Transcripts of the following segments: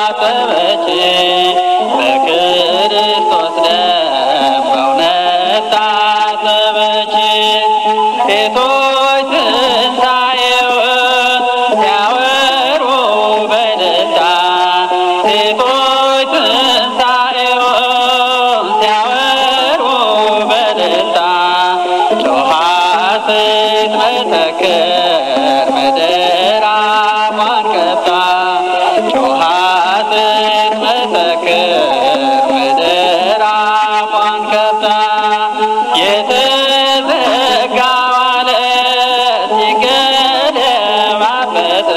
ታጠበች በክርስቶስ ደም በእውነት ታጠበች ሴቶች ትንሣኤውን ሲያወሩ በደስታ ሴቶች ትንሣኤውን ሲያወሩ በደስታ ጮኻ ስትመሰክር ምድር አፏን ከፍታ ጮኻ ስትመሰክር ምድር አፏን ከፍታ የተዘጋው ዓለት ሲገለባበጥ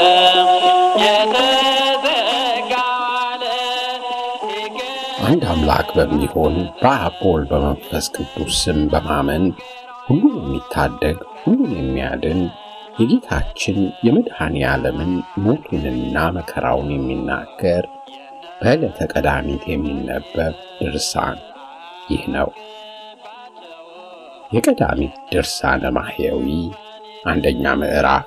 የተዘጋው ዓለት ሲገለባበጥ አንድ አምላክ በሚሆን በአብ በወልድ በመንፈስ ቅዱስ ስም በማመን ሁሉን የሚታደግ ሁሉን የሚያድን የጌታችን የመድኃኔ ዓለምን ሞቱንና መከራውን የሚናገር በዕለተ ቀዳሚት የሚነበብ ድርሳን ይህ ነው። የቀዳሚት ድርሳነ ማሕየዊ አንደኛ ምዕራፍ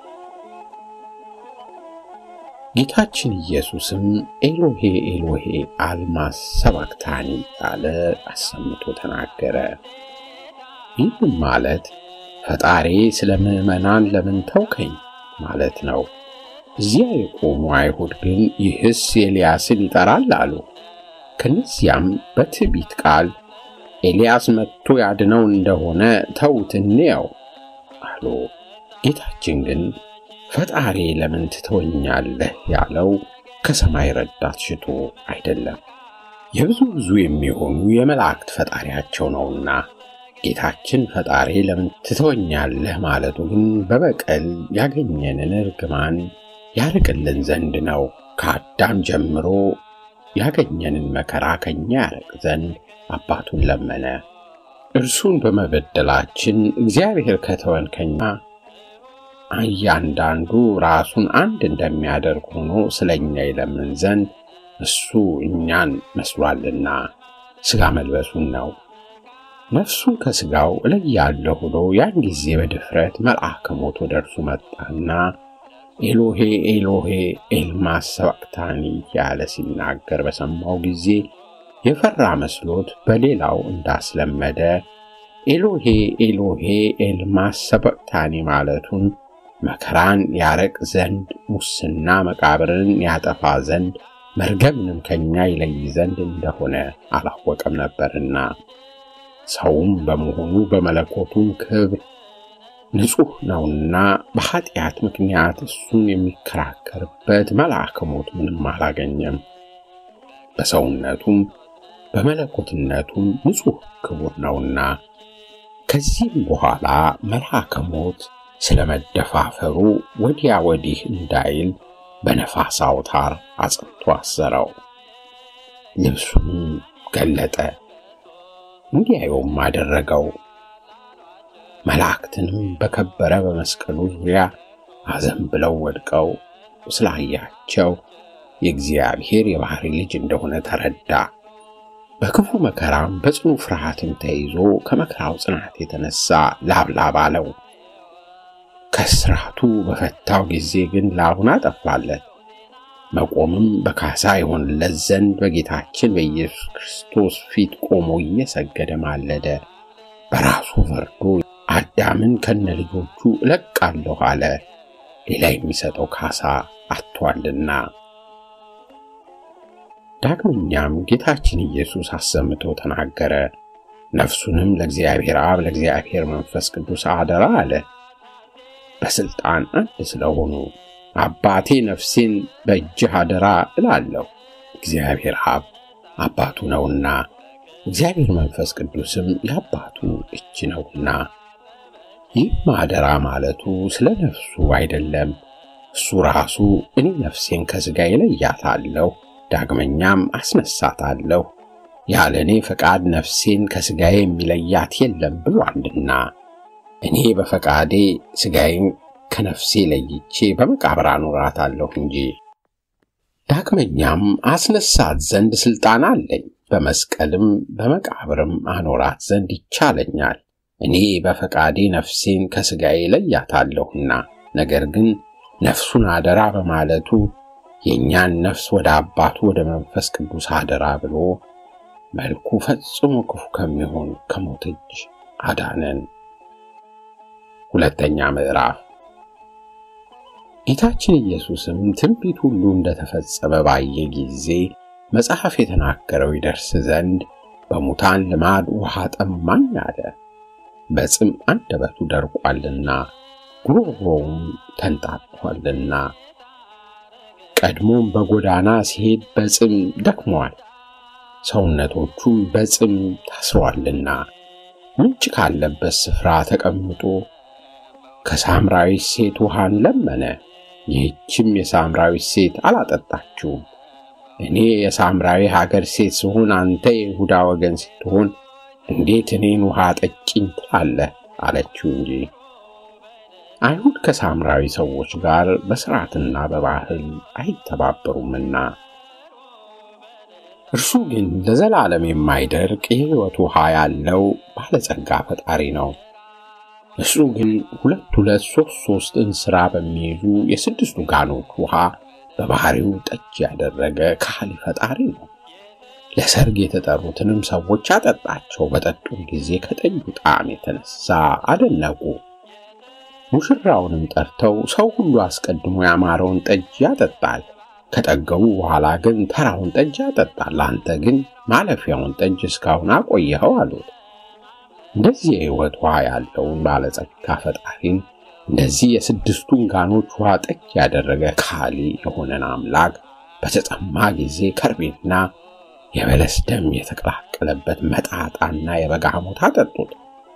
ጌታችን ኢየሱስም ኤሎሄ ኤሎሄ አልማስ ሰባክታኒ ያለ አሰምቶ ተናገረ። ይህም ማለት ፈጣሬ ስለ ምዕመናን ለምን ተውከኝ ማለት ነው። እዚያ የቆሙ አይሁድ ግን ይህስ ኤልያስን ይጠራል አሉ። ከነዚያም በትዕቢት ቃል ኤልያስ መጥቶ ያድነው እንደሆነ ተዉት እንየው አሉ። ጌታችን ግን ፈጣሪ ለምን ትተወኛለህ ያለው ከሰማይ ረዳት ሽቶ አይደለም፣ የብዙ ብዙ የሚሆኑ የመላእክት ፈጣሪያቸው ነውና። ጌታችን ፈጣሪ ለምን ትተወኛለህ ማለቱ ግን በበቀል ያገኘንን እርግማን ያርቅልን ዘንድ ነው። ከአዳም ጀምሮ ያገኘንን መከራ ከኛ ያርቅ ዘንድ አባቱን ለመነ። እርሱን በመበደላችን እግዚአብሔር ከተወን ከኛ እያንዳንዱ ራሱን አንድ እንደሚያደርግ ሆኖ ስለ እኛ ይለምን ዘንድ እሱ እኛን መስሏልና ሥጋ መልበሱን ነው። ነፍሱን ከሥጋው እለያለሁ ብሎ ያን ጊዜ በድፍረት መልአከ ሞት ወደ እርሱ መጣና ኤሎሄ ኤሎሄ ኤልማስ ሰባክታኒ ያለ ሲናገር በሰማው ጊዜ የፈራ መስሎት በሌላው እንዳስለመደ ኤሎሄ ኤሎሄ ኤልማስ ሰባክታኒ ማለቱን መከራን ያረቅ ዘንድ ሙስና መቃብርን ያጠፋ ዘንድ መርገምንም ከኛ ይለይ ዘንድ እንደሆነ አላወቀም ነበርና ሰውም በመሆኑ በመለኮቱም ክብር ንጹሕ ነውና በኃጢአት ምክንያት እሱን የሚከራከርበት መልአከ ሞት ምንም አላገኘም። በሰውነቱም በመለኮትነቱም ንጹሕ ክቡር ነውና። ከዚህም በኋላ መልአከ ሞት ስለ መደፋፈሩ ወዲያ ወዲህ እንዳይል በነፋስ አውታር አጽንቶ አሰረው። ልብሱንም ገለጠ፣ እንዲያየውም አደረገው። መላእክትንም በከበረ በመስቀሉ ዙሪያ አዘን ብለው ወድቀው ስላያቸው የእግዚአብሔር የባሕሪ ልጅ እንደሆነ ተረዳ። በክፉ መከራም በጽኑ ፍርሃትም ተይዞ ከመከራው ጽናት የተነሳ ላብላብ አለው። ከስራቱ በፈታው ጊዜ ግን ላቡን አጠፋለት። መቆምም በካሳ ይሆንለት ዘንድ በጌታችን በኢየሱስ ክርስቶስ ፊት ቆሞ እየሰገደ ማለደ። በራሱ ፈርዶ አዳምን ከነ ልጆቹ እለቃለሁ አለ። ሌላ የሚሰጠው ካሳ አጥቷልና። ዳግመኛም ጌታችን ኢየሱስ አሰምቶ ተናገረ። ነፍሱንም ለእግዚአብሔር አብ ለእግዚአብሔር መንፈስ ቅዱስ አደራ አለ። በስልጣን አንድ ስለሆኑ አባቴ ነፍሴን በእጅህ አደራ እላለሁ። እግዚአብሔር አብ አባቱ ነውና እግዚአብሔር መንፈስ ቅዱስም የአባቱ እጅ ነውና። ይህም አደራ ማለቱ ስለ ነፍሱ አይደለም። እሱ ራሱ እኔ ነፍሴን ከሥጋ እለያታለሁ፣ ዳግመኛም አስነሳታለሁ፣ ያለ እኔ ፈቃድ ነፍሴን ከሥጋዬ የሚለያት የለም ብሏልና እኔ በፈቃዴ ሥጋዬን ከነፍሴ ለይቼ በመቃብር አኖራታለሁ እንጂ። ዳግመኛም አስነሳት ዘንድ ሥልጣን አለኝ፣ በመስቀልም በመቃብርም አኖራት ዘንድ ይቻለኛል። እኔ በፈቃዴ ነፍሴን ከሥጋዬ ለያታለሁና። ነገር ግን ነፍሱን አደራ በማለቱ የእኛን ነፍስ ወደ አባቱ ወደ መንፈስ ቅዱስ አደራ ብሎ መልኩ ፈጽሞ ክፉ ከሚሆን ከሞት እጅ አዳነን። ሁለተኛ ምዕራፍ ጌታችን ኢየሱስም ትንቢት ሁሉ እንደተፈጸመ ባየ ጊዜ መጽሐፍ የተናገረው ይደርስ ዘንድ በሙታን ልማድ ውሃ ጠማኝ አለ። በጽም አንደበቱ ደርቋልና ጉሮሮውም ተንጣጥቷልና፣ ቀድሞም በጎዳና ሲሄድ በጽም ደክሟል፣ ሰውነቶቹም በጽም ታስሯልና፣ ምንጭ ካለበት ስፍራ ተቀምጦ ከሳምራዊት ሴት ውሃን ለመነ። ይህችም የሳምራዊት ሴት አላጠጣችውም። እኔ የሳምራዊ ሀገር ሴት ስሆን አንተ የይሁዳ ወገን ስትሆን እንዴት እኔን ውሃ ጠጭኝ ትላለህ? አለችው እንጂ። አይሁድ ከሳምራዊ ሰዎች ጋር በሥርዓትና በባህል አይተባበሩምና፣ እርሱ ግን ለዘላለም የማይደርቅ የሕይወት ውሃ ያለው ባለጸጋ ፈጣሪ ነው። እሱ ግን ሁለት ሁለት ሦስት ሦስት እንስራ በሚይዙ የስድስቱ ጋኖች ውሃ በባህሪው ጠጅ ያደረገ ካህሊ ፈጣሪ ነው። ለሰርግ የተጠሩትንም ሰዎች አጠጣቸው። በጠጡም ጊዜ ከጠጁ ጣዕም የተነሳ አደነቁ። ሙሽራውንም ጠርተው ሰው ሁሉ አስቀድሞ ያማረውን ጠጅ ያጠጣል፣ ከጠገቡ በኋላ ግን ተራውን ጠጅ ያጠጣል። አንተ ግን ማለፊያውን ጠጅ እስካሁን አቆየኸው አሉት። እንደዚህ የሕይወት ውሃ ያለውን ባለጸጋ ፈጣሪን እንደዚህ የስድስቱን ጋኖች ውሃ ጠጅ ያደረገ ካሊ የሆነን አምላክ በተጠማ ጊዜ ከርቤና የበለስ ደም የተቀላቀለበት መጣጣና የበጋ ሐሞት አጠጡት።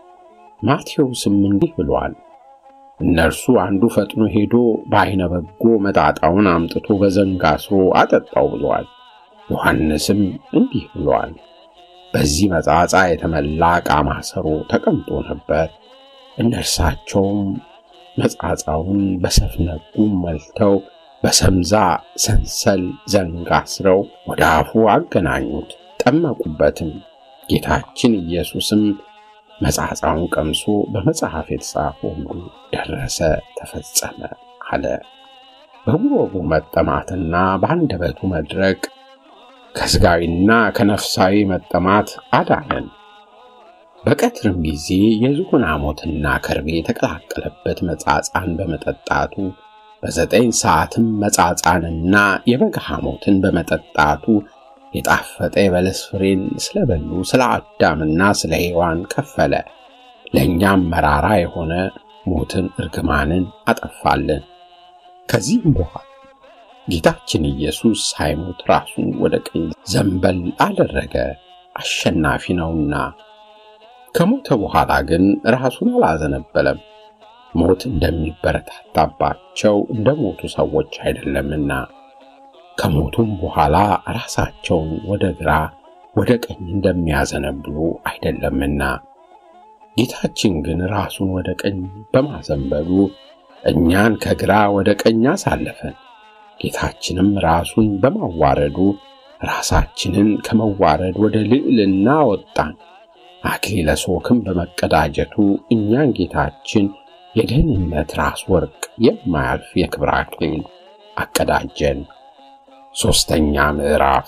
ማቴዎስም እንዲህ ብሏል። እነርሱ አንዱ ፈጥኖ ሄዶ በዓይነ በጎ መጣጣውን አምጥቶ በዘንግ አስሮ አጠጣው ብሏል። ዮሐንስም እንዲህ ብሏል። በዚህ መጻጻ የተመላ ዕቃ ማሰሮ ተቀምጦ ነበር። እነርሳቸውም መጻጻውን በሰፍነጉም መልተው በሰምዛ ሰንሰል ዘንግ አስረው ወደ አፉ አገናኙት፣ ጠመቁበትም። ጌታችን ኢየሱስም መጻጻውን ቀምሶ በመጽሐፍ የተጻፈው ሁሉ ደረሰ፣ ተፈጸመ አለ። በጉሮሮ መጠማትና በአንደበቱ መድረቅ ከሥጋዊና ከነፍሳዊ መጠማት አዳነን። በቀትርም ጊዜ የዝሆን ሐሞትና ከርቤ የተቀላቀለበት መጻጻን በመጠጣቱ በዘጠኝ ሰዓትም መጻጻንና የበግ ሐሞትን በመጠጣቱ የጣፈጠ የበለስ ፍሬን ስለበሉ ስለ አዳምና ስለ ሔዋን ከፈለ። ለእኛም መራራ የሆነ ሞትን እርግማንን አጠፋልን። ከዚህም በኋላ ጌታችን ኢየሱስ ሳይሞት ራሱን ወደ ቀኝ ዘንበል አደረገ፣ አሸናፊ ነውና። ከሞተ በኋላ ግን ራሱን አላዘነበለም። ሞት እንደሚበረታታባቸው እንደ ሞቱ ሰዎች አይደለምና ከሞቱም በኋላ ራሳቸውን ወደ ግራ ወደ ቀኝ እንደሚያዘነብሉ አይደለምና ጌታችን ግን ራሱን ወደ ቀኝ በማዘንበሉ እኛን ከግራ ወደ ቀኝ አሳለፈን። ጌታችንም ራሱን በማዋረዱ ራሳችንን ከመዋረድ ወደ ልዕልና ወጣን። አክሊለ ሦክም በመቀዳጀቱ እኛን ጌታችን የደህንነት ራስ ወርቅ የማያልፍ የክብር አክሊል አቀዳጀን። ሦስተኛ ምዕራፍ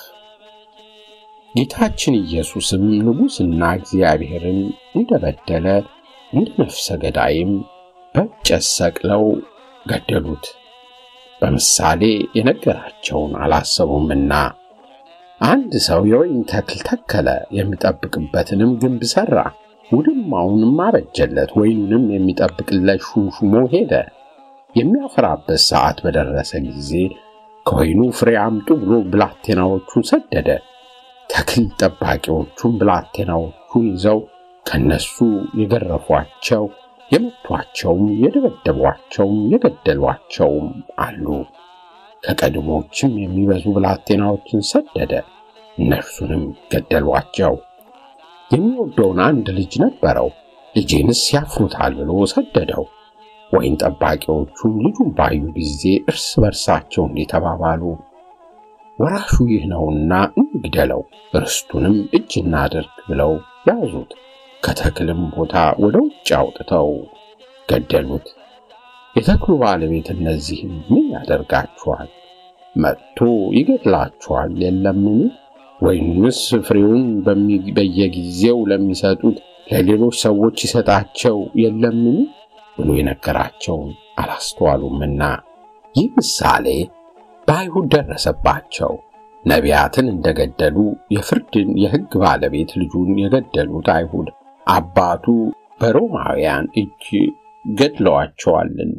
ጌታችን ኢየሱስም ንጉሥና እግዚአብሔርን እንደበደለ እንደ ነፍሰ ገዳይም በእንጨት ሰቅለው ገደሉት። በምሳሌ የነገራቸውን አላሰቡምና አንድ ሰው የወይን ተክል ተከለ፣ የሚጠብቅበትንም ግንብ ሠራ፣ ውድማውንም አበጀለት፣ ወይኑንም የሚጠብቅለት ሹምሹሞ ሄደ። የሚያፈራበት ሰዓት በደረሰ ጊዜ ከወይኑ ፍሬ አምጡ ብሎ ብላቴናዎቹን ሰደደ። ተክል ጠባቂዎቹም ብላቴናዎቹን ይዘው ከነሱ የገረፏቸው የመቷቸውም የደበደቧቸውም የገደሏቸውም አሉ። ከቀድሞችም የሚበዙ ብላቴናዎችን ሰደደ፣ እነርሱንም ገደሏቸው። የሚወደውን አንድ ልጅ ነበረው፣ ልጄንስ ያፍሩታል ብሎ ሰደደው። ወይን ጠባቂዎቹም ልጁን ባዩ ጊዜ እርስ በርሳቸው እንዲህ ተባባሉ፣ ወራሹ ይህ ነውና እንግደለው፣ ርስቱንም እጅ እናድርግ ብለው ያዙት። ከተክልም ቦታ ወደ ውጭ አውጥተው ገደሉት። የተክሉ ባለቤት እነዚህም ምን ያደርጋችኋል? መጥቶ ይገድላችኋል የለምን? ወይንስ ፍሬውን በየጊዜው ለሚሰጡት ለሌሎች ሰዎች ይሰጣቸው የለምን? ብሎ የነገራቸውን አላስተዋሉምና ይህ ምሳሌ በአይሁድ ደረሰባቸው። ነቢያትን እንደገደሉ የፍርድን የሕግ ባለቤት ልጁን የገደሉት አይሁድ አባቱ በሮማውያን እጅ ገድለዋቸዋልና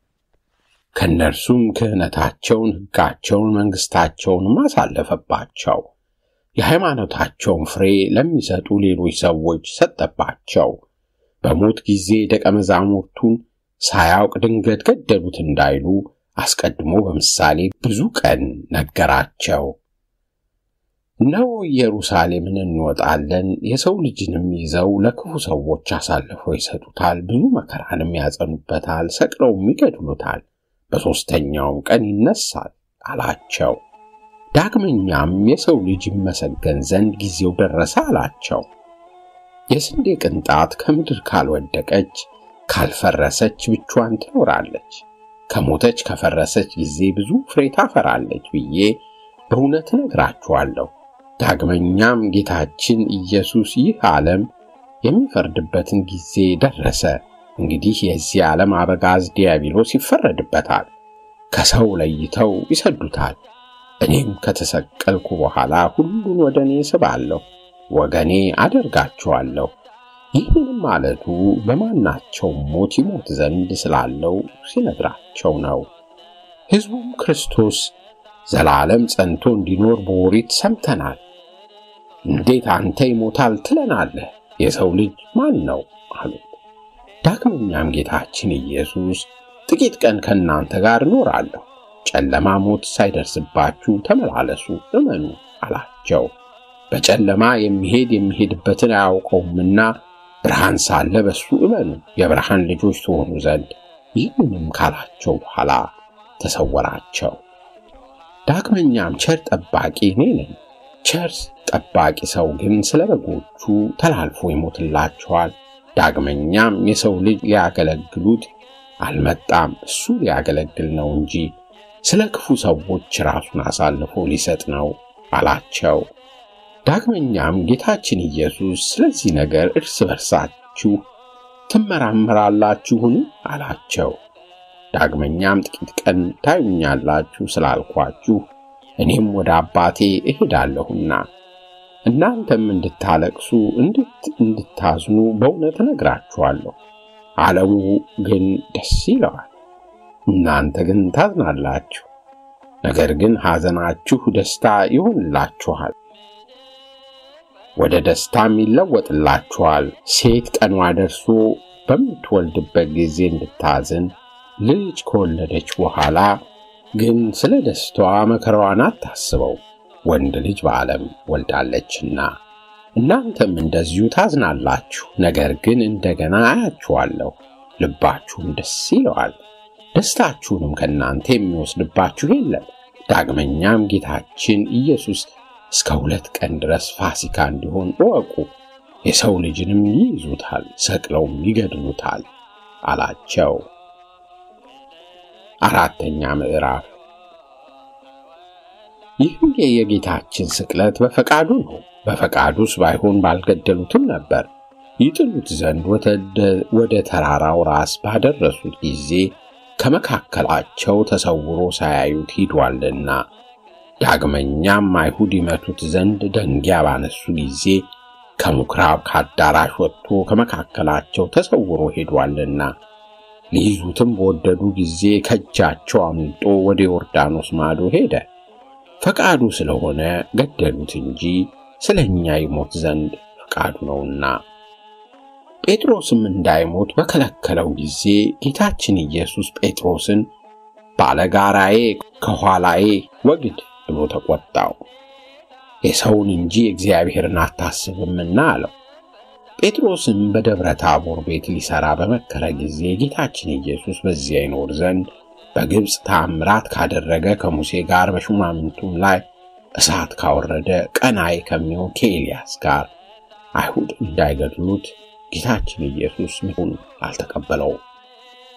ከእነርሱም ክህነታቸውን፣ ሕጋቸውን፣ መንግሥታቸውንም አሳለፈባቸው። የሃይማኖታቸውን ፍሬ ለሚሰጡ ሌሎች ሰዎች ሰጠባቸው። በሞት ጊዜ ደቀ መዛሙርቱን ሳያውቅ ድንገት ገደሉት እንዳይሉ አስቀድሞ በምሳሌ ብዙ ቀን ነገራቸው። እነሆ ኢየሩሳሌምን እንወጣለን፣ የሰው ልጅንም ይዘው ለክፉ ሰዎች አሳልፈው ይሰጡታል፣ ብዙ መከራንም ያጸኑበታል፣ ሰቅለውም ይገድሉታል፣ በሦስተኛውም ቀን ይነሳል አላቸው። ዳግመኛም የሰው ልጅ ይመሰገን ዘንድ ጊዜው ደረሰ አላቸው። የስንዴ ቅንጣት ከምድር ካልወደቀች ካልፈረሰች ብቻዋን ትኖራለች፣ ከሞተች ከፈረሰች ጊዜ ብዙ ፍሬ ታፈራለች ብዬ በእውነት እነግራችኋለሁ። ዳግመኛም ጌታችን ኢየሱስ ይህ ዓለም የሚፈርድበትን ጊዜ ደረሰ። እንግዲህ የዚህ ዓለም አበጋዝ ዲያብሎስ ይፈረድበታል፣ ከሰው ለይተው ይሰዱታል። እኔም ከተሰቀልኩ በኋላ ሁሉን ወደ እኔ ስባለሁ፣ ወገኔ አደርጋቸዋለሁ። ይህንም ማለቱ በማናቸውም ሞት ይሞት ዘንድ ስላለው ሲነግራቸው ነው። ሕዝቡም ክርስቶስ ዘላለም ጸንቶ እንዲኖር በኦሪት ሰምተናል። እንዴት አንተ ይሞታል ትለናለህ? የሰው ልጅ ማን ነው አሉት። ዳግመኛም ጌታችን ኢየሱስ ጥቂት ቀን ከእናንተ ጋር እኖራለሁ፣ ጨለማ ሞት ሳይደርስባችሁ ተመላለሱ፣ እመኑ አላቸው። በጨለማ የሚሄድ የሚሄድበትን አያውቀውምና ብርሃን ሳለ በሱ እመኑ፣ የብርሃን ልጆች ትሆኑ ዘንድ። ይህንንም ካላቸው በኋላ ተሰወራቸው። ዳግመኛም ቸር ጠባቂ እኔ ነኝ። ቸር ጠባቂ ሰው ግን ስለ በጎቹ ተላልፎ ይሞትላቸዋል። ዳግመኛም የሰው ልጅ ሊያገለግሉት አልመጣም፣ እሱ ሊያገለግል ነው እንጂ ስለ ክፉ ሰዎች ራሱን አሳልፎ ሊሰጥ ነው አላቸው። ዳግመኛም ጌታችን ኢየሱስ ስለዚህ ነገር እርስ በርሳችሁ ትመራመራላችሁን? አላቸው። ዳግመኛም ጥቂት ቀን ታዩኛላችሁ ስላልኳችሁ እኔም ወደ አባቴ እሄዳለሁና እናንተም እንድታለቅሱ እንድታዝኑ በእውነት እነግራችኋለሁ። ዓለሙ ግን ደስ ይለዋል፣ እናንተ ግን ታዝናላችሁ። ነገር ግን ሐዘናችሁ ደስታ ይሆንላችኋል፣ ወደ ደስታም ይለወጥላችኋል። ሴት ቀኗ ደርሶ በምትወልድበት ጊዜ እንድታዝን ልጅ ከወለደች በኋላ ግን ስለ ደስታዋ መከራዋን አታስበው፣ ወንድ ልጅ በዓለም ወልዳለችና። እናንተም እንደዚሁ ታዝናላችሁ፣ ነገር ግን እንደገና አያችኋለሁ፣ ልባችሁም ደስ ይለዋል፣ ደስታችሁንም ከእናንተ የሚወስድባችሁ የለም። ዳግመኛም ጌታችን ኢየሱስ እስከ ሁለት ቀን ድረስ ፋሲካ እንዲሆን እወቁ፣ የሰው ልጅንም ይይዙታል፣ ሰቅለውም ይገድሉታል አላቸው። አራተኛ ምዕራፍ ይህም የጌታችን ስቅለት በፈቃዱ ነው። በፈቃዱስ ባይሆን ባልገደሉትም ነበር። ይጥሉት ዘንድ ወደ ተራራው ራስ ባደረሱት ጊዜ ከመካከላቸው ተሰውሮ ሳያዩት ሂዷልና። ዳግመኛም አይሁድ ይመቱት ዘንድ ደንጊያ ባነሱ ጊዜ ከምኵራብ ከአዳራሽ ወጥቶ ከመካከላቸው ተሰውሮ ሄዷልና። ሊይዙትም በወደዱ ጊዜ ከእጃቸው አምልጦ ወደ ዮርዳኖስ ማዶ ሄደ። ፈቃዱ ስለሆነ ገደሉት እንጂ ስለ እኛ ይሞት ዘንድ ፈቃዱ ነውና። ጴጥሮስም እንዳይሞት በከለከለው ጊዜ ጌታችን ኢየሱስ ጴጥሮስን ባለጋራዬ ከኋላዬ ወግድ ብሎ ተቆጣው። የሰውን እንጂ እግዚአብሔርን አታስብምና አለው። ጴጥሮስም በደብረ ታቦር ቤት ሊሠራ በመከረ ጊዜ ጌታችን ኢየሱስ በዚያ ይኖር ዘንድ በግብፅ ታምራት ካደረገ ከሙሴ ጋር በሹማምንቱም ላይ እሳት ካወረደ ቀናይ ከሚሆን ከኤልያስ ጋር አይሁድ እንዳይገድሉት ጌታችን ኢየሱስ ምሁን አልተቀበለውም።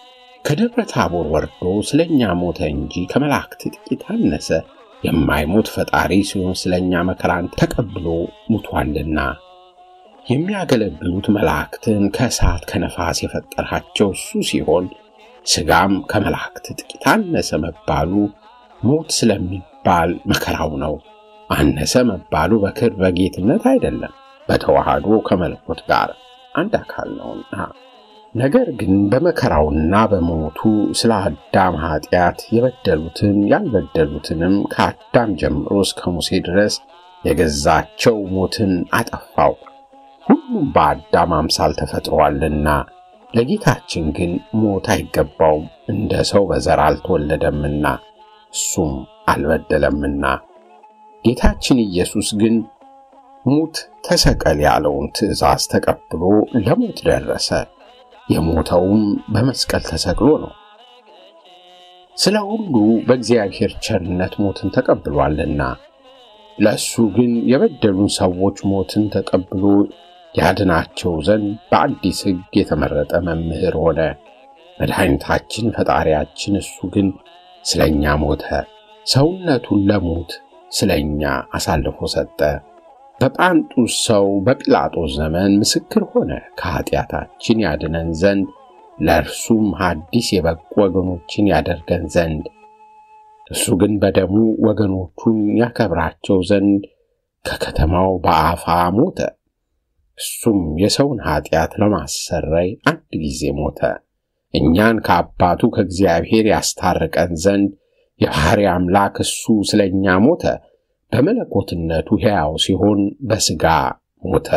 ከደብረ ታቦር ወርዶ ስለ እኛ ሞተ እንጂ ከመላእክት ጥቂት አነሰ። የማይሞት ፈጣሪ ሲሆን ስለ እኛ መከራን ተቀብሎ ሙቷልና። የሚያገለግሉት መላእክትን ከእሳት ከነፋስ የፈጠራቸው እሱ ሲሆን ሥጋም ከመላእክት ጥቂት አነሰ መባሉ ሞት ስለሚባል መከራው ነው። አነሰ መባሉ በክብር በጌትነት አይደለም፣ በተዋህዶ ከመለኮት ጋር አንድ አካል ነውና። ነገር ግን በመከራውና በሞቱ ስለ አዳም ኃጢአት የበደሉትን ያልበደሉትንም ከአዳም ጀምሮ እስከ ሙሴ ድረስ የገዛቸው ሞትን አጠፋው። ሁሉም በአዳም አምሳል ተፈጥሯልና፣ ለጌታችን ግን ሞት አይገባውም፣ እንደ ሰው በዘር አልተወለደምና እሱም አልበደለምና። ጌታችን ኢየሱስ ግን ሙት ተሰቀል ያለውን ትእዛዝ ተቀብሎ ለሞት ደረሰ። የሞተውም በመስቀል ተሰቅሎ ነው። ስለ ሁሉ በእግዚአብሔር ቸርነት ሞትን ተቀብሏልና፣ ለእሱ ግን የበደሉን ሰዎች ሞትን ተቀብሎ ያድናቸው ዘንድ በአዲስ ሕግ የተመረጠ መምህር ሆነ። መድኃኒታችን ፈጣሪያችን እሱ ግን ስለ እኛ ሞተ፣ ሰውነቱን ለሞት ስለ እኛ አሳልፎ ሰጠ። በጳንጡስ ሰው በጲላጦስ ዘመን ምስክር ሆነ፣ ከኀጢአታችን ያድነን ዘንድ ለእርሱም ሐዲስ የበቁ ወገኖችን ያደርገን ዘንድ። እሱ ግን በደሙ ወገኖቹን ያከብራቸው ዘንድ ከከተማው በአፋ ሞተ። እሱም የሰውን ኀጢአት ለማሰረይ አንድ ጊዜ ሞተ። እኛን ከአባቱ ከእግዚአብሔር ያስታርቀን ዘንድ የባሕርይ አምላክ እሱ ስለ እኛ ሞተ። በመለኮትነቱ ሕያው ሲሆን በሥጋ ሞተ።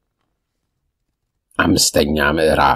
አምስተኛ ምዕራፍ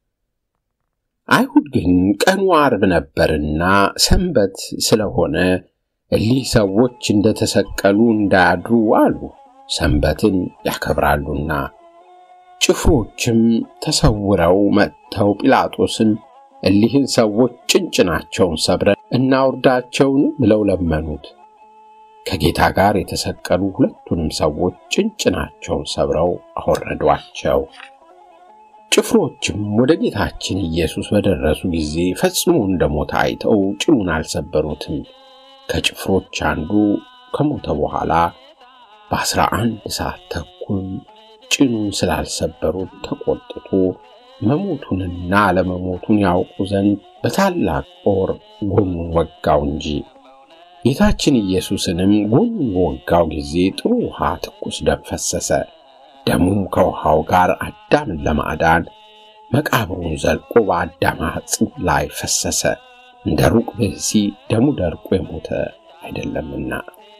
አይሁድ ግን ቀኑ ዓርብ ነበርና ሰንበት ስለሆነ እሊህ ሰዎች እንደተሰቀሉ እንዳያድሩ አሉ፣ ሰንበትን ያከብራሉና። ጭፍሮችም ተሰውረው መጥተው ጲላጦስን እሊህን ሰዎች ጭንጭናቸውን ሰብረን እናውርዳቸውን ብለው ለመኑት። ከጌታ ጋር የተሰቀሉ ሁለቱንም ሰዎች ጭንጭናቸውን ሰብረው አወረዷቸው። ጭፍሮችም ወደ ጌታችን ኢየሱስ በደረሱ ጊዜ ፈጽሞ እንደሞተ አይተው ጭኑን አልሰበሩትም። ከጭፍሮች አንዱ ከሞተ በኋላ በአስራ አንድ ሰዓት ተኩል ጭኑን ስላልሰበሩት ተቆጥቶ መሞቱንና አለመሞቱን ያውቁ ዘንድ በታላቅ ጦር ጎኑን ወጋው እንጂ። ጌታችን ኢየሱስንም ጎኑን በወጋው ጊዜ ጥሩ ውሃ ትኩስ ደም ፈሰሰ። ደሙም ከውሃው ጋር አዳምን ለማዳን መቃብሩን ዘልቆ በአዳም አጽም ላይ ፈሰሰ። እንደ ሩቅ ብእሲ ደሙ ደርቆ የሞተ አይደለምና።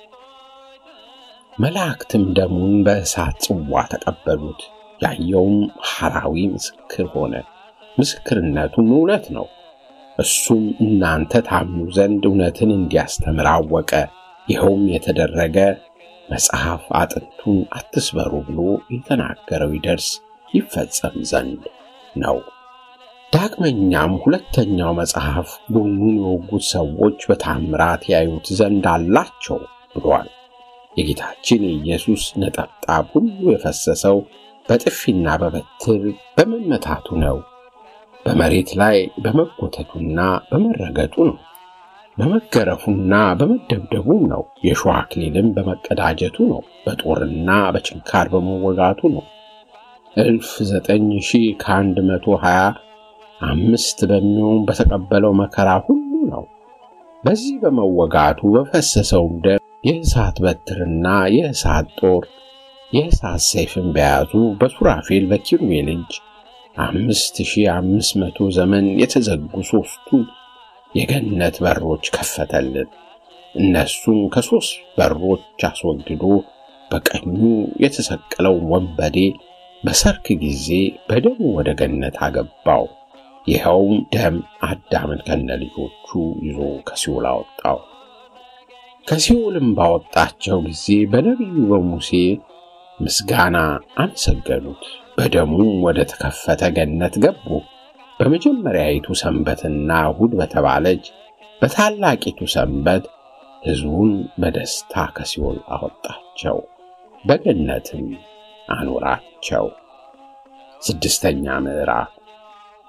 መላእክትም ደሙን በእሳት ጽዋ ተቀበሉት። ያየውም ሐራዊ ምስክር ሆነ፣ ምስክርነቱም እውነት ነው። እሱም እናንተ ታምኑ ዘንድ እውነትን እንዲያስተምር አወቀ። ይኸውም የተደረገ መጽሐፍ አጥንቱን አትስበሩ ብሎ የተናገረው ይደርስ ይፈጸም ዘንድ ነው። ዳግመኛም ሁለተኛው መጽሐፍ ጎኑን የወጉት ሰዎች በታምራት ያዩት ዘንድ አላቸው ብሏል። የጌታችን የኢየሱስ ነጠብጣብ ሁሉ የፈሰሰው በጥፊና በበትር በመመታቱ ነው። በመሬት ላይ በመጎተቱና በመረገጡ ነው። በመገረፉና በመደብደቡም ነው። የሾህ አክሊልም በመቀዳጀቱ ነው። በጦርና በችንካር በመወጋቱ ነው። እልፍ ዘጠኝ ሺህ ከአንድ መቶ ሀያ አምስት በሚሆን በተቀበለው መከራ ሁሉ ነው። በዚህ በመወጋቱ በፈሰሰውም ደም የእሳት በትርና የእሳት ጦር የእሳት ሰይፍን በያዙ በሱራፌል በኪሩቤል እጅ አምስት ሺህ አምስት መቶ ዘመን የተዘጉ ሦስቱን የገነት በሮች ከፈተልን። እነሱን ከሦስት በሮች አስወግዶ በቀኙ የተሰቀለው ወንበዴ በሰርክ ጊዜ በደሙ ወደ ገነት አገባው። ይኸውም ደም አዳምን ከነ ልጆቹ ይዞ ከሲኦል አወጣው። ከሲኦልም ባወጣቸው ጊዜ በነቢዩ በሙሴ ምስጋና አመሰገኑት። በደሙም ወደ ተከፈተ ገነት ገቡ። በመጀመሪያይቱ ሰንበትና እሁድ በተባለች በታላቂቱ ሰንበት ሕዝቡን በደስታ ከሲኦል አወጣቸው፣ በገነትም አኖራቸው። ስድስተኛ ምዕራፍ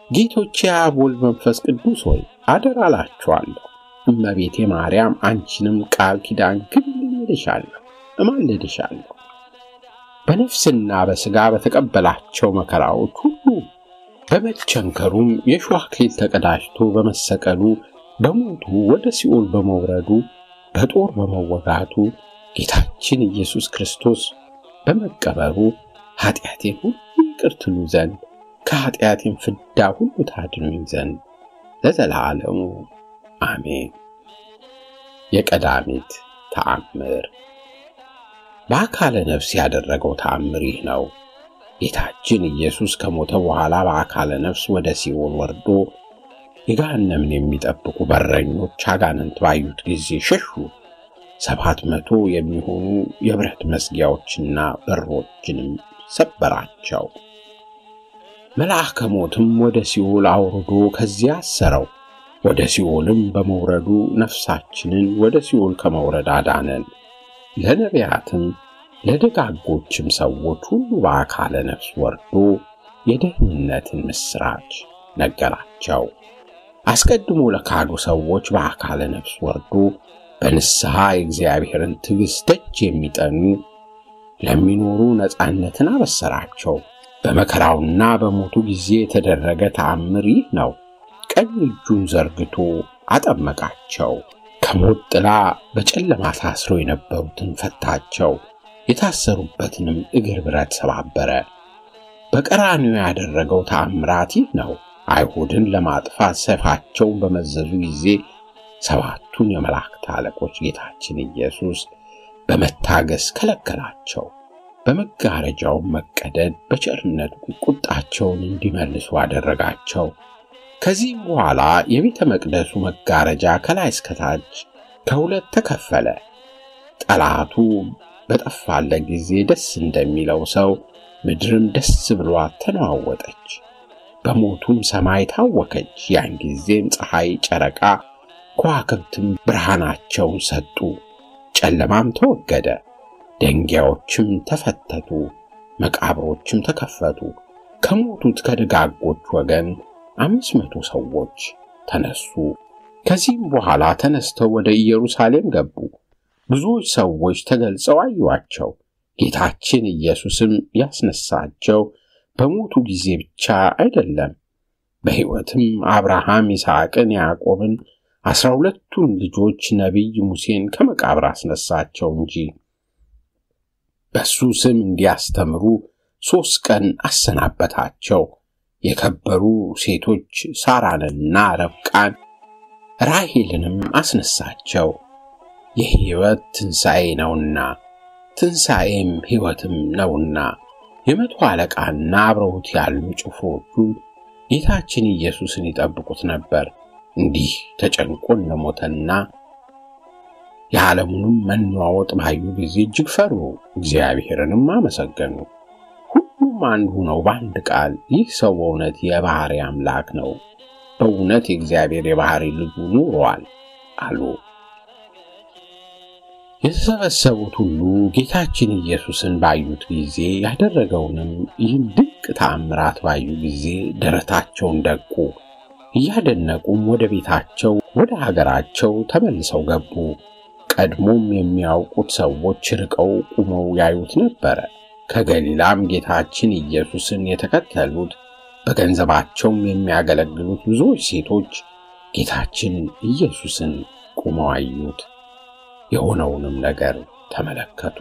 ጌቶቼ አብ ወልድ መንፈስ ቅዱስ ሆይ አደራ እላችኋለሁ። እመቤቴ ማርያም አንቺንም ቃል ኪዳን ግብልኝ እልሻለሁ፣ እማልድሻለሁ። በነፍስና በሥጋ በተቀበላቸው መከራዎች ሁሉ በመቸንከሩም የእሾህ አክሊል ተቀዳጅቶ በመሰቀሉ በሞቱ ወደ ሲኦል በመውረዱ በጦር በመወጋቱ ጌታችን ኢየሱስ ክርስቶስ በመቀበሩ ኃጢአቴን ሁሉ ይቅር ትሉ ዘንድ ከኃጢአቴን ፍዳ ሁሉ ታድኑኝ ዘንድ ለዘላለሙ አሜን። የቀዳሚት ተአምር በአካለ ነፍስ ያደረገው ተአምር ይህ ነው። ጌታችን ኢየሱስ ከሞተ በኋላ በአካለ ነፍስ ወደ ሲኦል ወርዶ የገሃነምን የሚጠብቁ በረኞች አጋንንት ባዩት ጊዜ ሸሹ። ሰባት መቶ የሚሆኑ የብረት መዝጊያዎችና በሮችንም ሰበራቸው። መልአከ ሞትም ወደ ሲኦል አውርዶ ከዚያ አሰረው። ወደ ሲኦልም በመውረዱ ነፍሳችንን ወደ ሲኦል ከመውረድ አዳነን። ለነቢያትም ለደጋጎችም ሰዎች ሁሉ በአካለ ነፍስ ወርዶ የደህንነትን ምስራች ነገራቸው። አስቀድሞ ለካዱ ሰዎች በአካለ ነፍስ ወርዶ በንስሐ የእግዚአብሔርን ትዕግሥት ደጅ የሚጠኑ ለሚኖሩ ነፃነትን አበሰራቸው። በመከራውና በሞቱ ጊዜ የተደረገ ተአምር ይህ ነው። ቀኝ እጁን ዘርግቶ አጠመቃቸው። ከሞት ጥላ በጨለማ ታስረው የነበሩትን ፈታቸው። የታሰሩበትንም እግር ብረት ሰባበረ። በቀራንዮ ያደረገው ተአምራት ይህ ነው። አይሁድን ለማጥፋት ሰይፋቸውን በመዘዙ ጊዜ ሰባቱን የመላእክት አለቆች ጌታችን ኢየሱስ በመታገስ ከለከላቸው። በመጋረጃው መቀደድ በቸርነቱ ቁጣቸውን እንዲመልሱ አደረጋቸው። ከዚህም በኋላ የቤተ መቅደሱ መጋረጃ ከላይ እስከታች ከሁለት ተከፈለ። ጠላቱ በጠፋለት ጊዜ ደስ እንደሚለው ሰው ምድርም ደስ ብሏት ተነዋወጠች። በሞቱም ሰማይ ታወከች። ያን ጊዜም ፀሐይ፣ ጨረቃ፣ ከዋክብትም ብርሃናቸውን ሰጡ። ጨለማም ተወገደ። ደንጊያዎችም ተፈተቱ፣ መቃብሮችም ተከፈቱ። ከሞቱት ከደጋጎች ወገን አምስት መቶ ሰዎች ተነሱ። ከዚህም በኋላ ተነስተው ወደ ኢየሩሳሌም ገቡ። ብዙዎች ሰዎች ተገልጸው አዩአቸው። ጌታችን ኢየሱስም ያስነሳቸው በሞቱ ጊዜ ብቻ አይደለም፣ በሕይወትም አብርሃም፣ ይስሐቅን፣ ያዕቆብን አስራ ሁለቱን ልጆች ነቢይ ሙሴን ከመቃብር አስነሳቸው እንጂ በሱ ስም እንዲያስተምሩ ሦስት ቀን አሰናበታቸው። የከበሩ ሴቶች ሳራንና ረብቃን ራሄልንም አስነሳቸው። የሕይወት ትንሣኤ ነውና ትንሣኤም ሕይወትም ነውና የመቶ አለቃና አብረውት ያሉ ጭፍሮቹ ጌታችን ኢየሱስን ይጠብቁት ነበር። እንዲህ ተጨንቆ እንደሞተና የዓለሙንም መነዋወጥ ባዩ ጊዜ እጅግ ፈሩ፣ እግዚአብሔርንም አመሰገኑ። ሁሉም አንድ ሆነው በአንድ ቃል ይህ ሰው በእውነት የባሕርይ አምላክ ነው፣ በእውነት የእግዚአብሔር የባሕርይ ልጁ ኑሯል አሉ። የተሰበሰቡት ሁሉ ጌታችን ኢየሱስን ባዩት ጊዜ ያደረገውንም ይህን ድንቅ ተአምራት ባዩ ጊዜ ደረታቸውን ደቁ። እያደነቁም ወደ ቤታቸው ወደ ሀገራቸው ተመልሰው ገቡ። ቀድሞም የሚያውቁት ሰዎች ርቀው ቁመው ያዩት ነበረ። ከገሊላም ጌታችን ኢየሱስን የተከተሉት በገንዘባቸውም የሚያገለግሉት ብዙዎች ሴቶች ጌታችን ኢየሱስን ቁመው አዩት። የሆነውንም ነገር ተመለከቱ።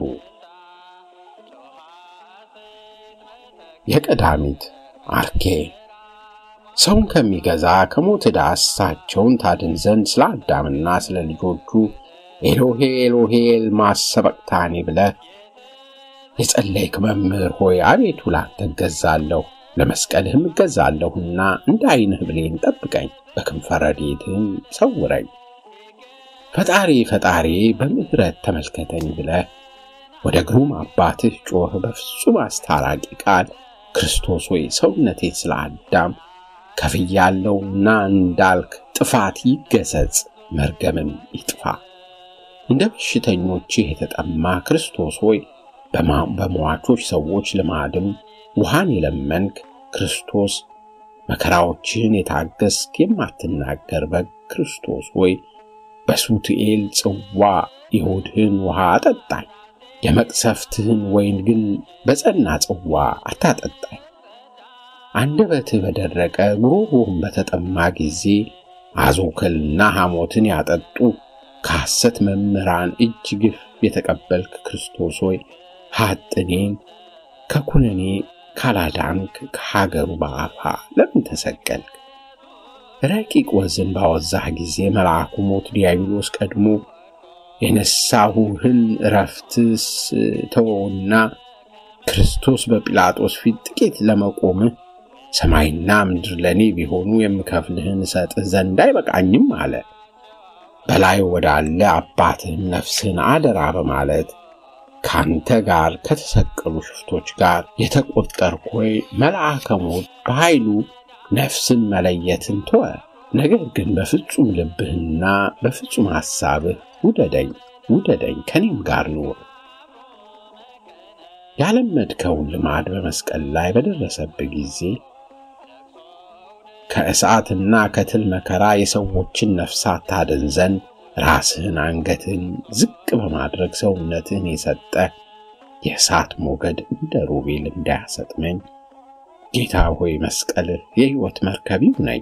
የቀዳሚት አርኬ ሰውን ከሚገዛ ከሞት ዕዳ እሳቸውን ታድን ዘንድ ስለ አዳምና ስለ ልጆቹ ኤሎሄ ኤሎሄ ኤልማ ሰበቅታኒ ብለህ የጸለይክ መምህር ሆይ አቤቱ ላንተ እገዛለሁ፣ ለመስቀልህም እገዛለሁና እንደ ዓይንህ ብሌን ጠብቀኝ፣ በክንፈ ረድኤትህም ሰውረኝ። ፈጣሪ ፈጣሪ በምሕረት ተመልከተኝ ብለህ ወደ ግሩም አባትህ ጮህ በፍጹም አስታራቂ ቃል ክርስቶስ ሆይ ሰውነቴን ስለ አዳም ከፍያለሁና እንዳልክ ጥፋት ይገሰጽ፣ መርገምም ይጥፋ። እንደ በሽተኞችህ የተጠማ ክርስቶስ ሆይ በሟቾች ሰዎች ልማድም ውሃን የለመንክ ክርስቶስ መከራዎችን የታገስክ የማትናገር በክርስቶስ ሆይ በሱትኤል ጽዋ የሆድህን ውሃ አጠጣኝ። የመቅሰፍትህን ወይን ግን በጸና ጽዋ አታጠጣኝ። አንደበትህ በደረቀ ጉሮሮህም በተጠማ ጊዜ አዞክልና ሐሞትን ያጠጡ ከሐሰት መምህራን እጅ ግፍ የተቀበልክ ክርስቶስ ሆይ ሐጥኔን ከኩነኔ ካላዳንክ ከሀገሩ በአፋ ለምን ተሰቀልክ? ረቂቅ ወዝን ባወዛህ ጊዜ መልአኩ ሞት ዲያብሎስ ቀድሞ የነሳሁህን እረፍትስ ተወውና ክርስቶስ በጲላጦስ ፊት ጥቂት ለመቆምህ ሰማይና ምድር ለእኔ ቢሆኑ የምከፍልህን እሰጥህ ዘንድ አይበቃኝም አለ። በላይ ወዳለ አባትህም ነፍስህን አደራ በማለት ካንተ ጋር ከተሰቀሉ ሽፍቶች ጋር የተቆጠርክ ሆይ መልአከ ሞት በኃይሉ ነፍስን መለየትን ተወ። ነገር ግን በፍጹም ልብህና በፍጹም ሐሳብህ ውደደኝ ውደደኝ ከኔም ጋር ኑር። ያለመድከውን ልማድ በመስቀል ላይ በደረሰብህ ጊዜ ከእሳትና ከትል መከራ የሰዎችን ነፍሳት ታድን ዘንድ ራስህን አንገትህን ዝቅ በማድረግ ሰውነትህን የሰጠ የእሳት ሞገድ እንደ ሮቤል እንዳያሰጥመኝ ጌታ ሆይ መስቀልህ የሕይወት መርከብ ይሁነኝ።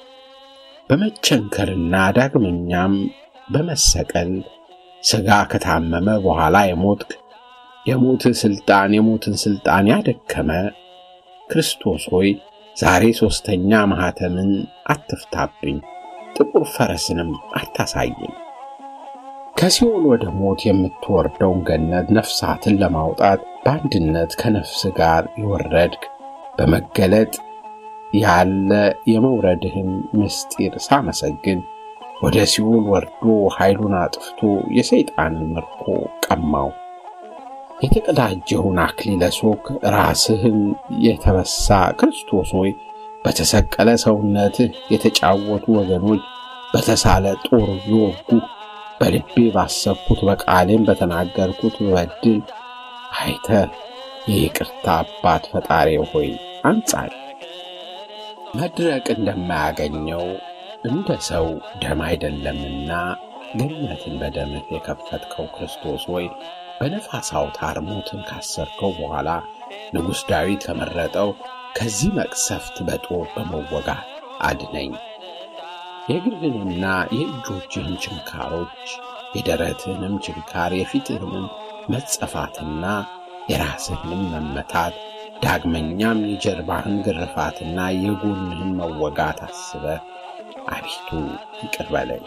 በመቸንከርና ዳግመኛም በመሰቀል ሥጋ ከታመመ በኋላ የሞትክ የሞትህ ሥልጣን የሞትን ሥልጣን ያደከመ ክርስቶስ ሆይ ዛሬ ሦስተኛ ማኅተምን አትፍታብኝ፣ ጥቁር ፈረስንም አታሳየኝ። ከሲኦል ወደ ሞት የምትወርደውን ገነት ነፍሳትን ለማውጣት በአንድነት ከነፍስ ጋር የወረድክ በመገለጥ ያለ የመውረድህን ምስጢር ሳመሰግን ወደ ሲኦል ወርዶ ኃይሉን አጥፍቶ የሰይጣንን ምርኮ ቀማው። የተቀዳጀውን አክሊለ ሦክ ራስህን የተበሳ ክርስቶስ ሆይ በተሰቀለ ሰውነትህ የተጫወቱ ወገኖች በተሳለ ጦር ቢወጉ በልቤ ባሰብኩት በቃሌም በተናገርኩት በበድል አይተህ የይቅርታ አባት ፈጣሪ ሆይ አንጻኝ። መድረቅ እንደማያገኘው እንደ ሰው ደም አይደለምና ገነትን በደምህ የከፈትከው ክርስቶስ ሆይ በነፋስ አውታር ሞትን ካሰርከው በኋላ ንጉሥ ዳዊት ከመረጠው ከዚህ መቅሰፍት በጦር በመወጋት አድነኝ። የእግርህንና የእጆችህን ችንካሮች፣ የደረትህንም ችንካር፣ የፊትህንም መጸፋትና የራስህንም መመታት ዳግመኛም የጀርባህን ግርፋትና የጎንህን መወጋት አስበ አቤቱ ይቅር በለኝ።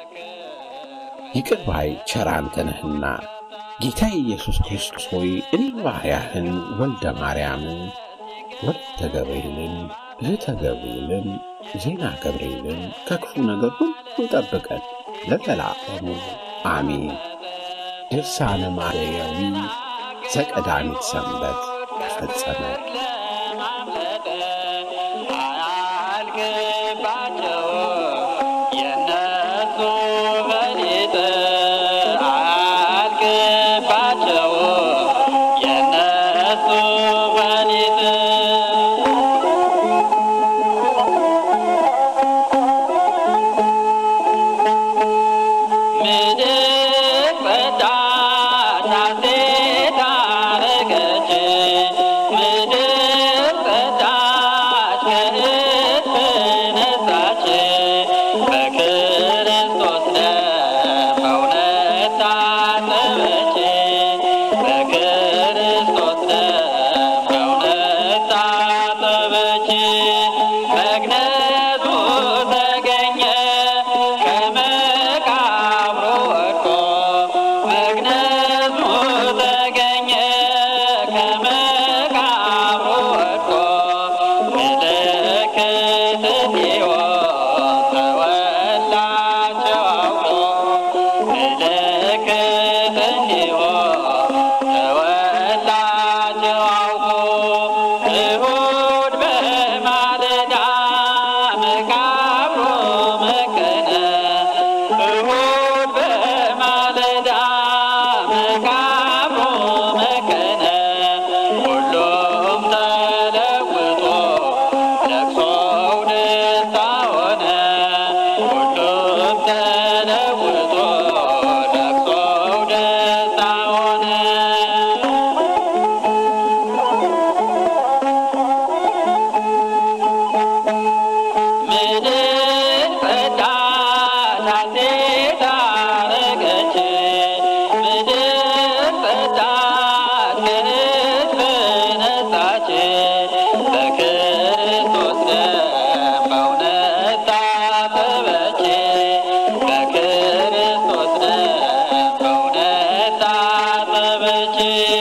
ይቅር ባይ ቸር አንተ ነህና ጌታ ኢየሱስ ክርስቶስ ሆይ እኔ ባሪያህን ወልደ ማርያምን ወልደ ገብርኤልን እህተ ገብርኤልን ዜና ገብርኤልን ከክፉ ነገር ሁሉ ጠብቀን ለዘላለሙ አሜን። ድርሳነ ማርያዊ ዘቀዳሚት ሰንበት ተፈጸመ። ሁሉም ተለውጦ ለቅሶ ጌታችን